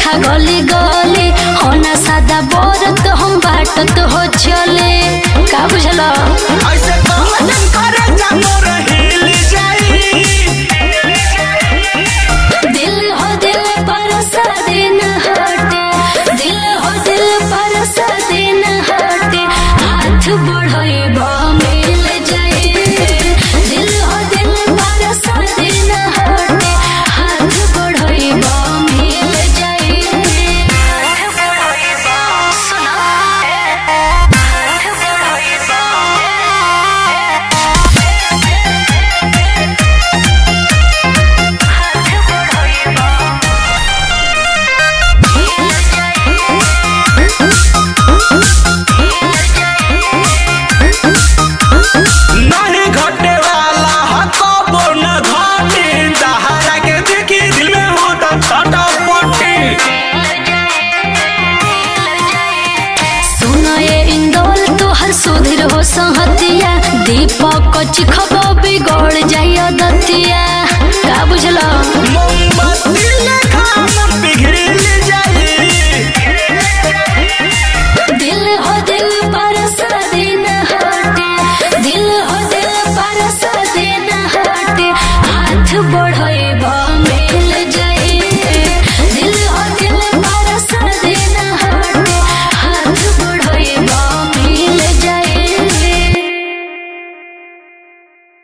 देखा गली गली होना सादा बोरत हम बाटत हो चले का बुझल ऐसे कहलन करे जा मोर हिल जाई दिल हो दिल पर सदिन हटे दिल हो दिल पर सदिन हटे हाथ बढ़ाइबा मिल जाए दिल हो दिल पर सदिन हटे हाथ बढ़ाइबा मिल जाए हाथ बढ़ाइबा सुना हाथ बढ़ाइबा नहीं घटे वाला हको बोल घाटी दहारा के देखी दिल में होता छटपटी सुनो ये इंदौल तोहर सुधीर हो संहतिया दीपक चिखबो बिगड़ जाइयो दतिया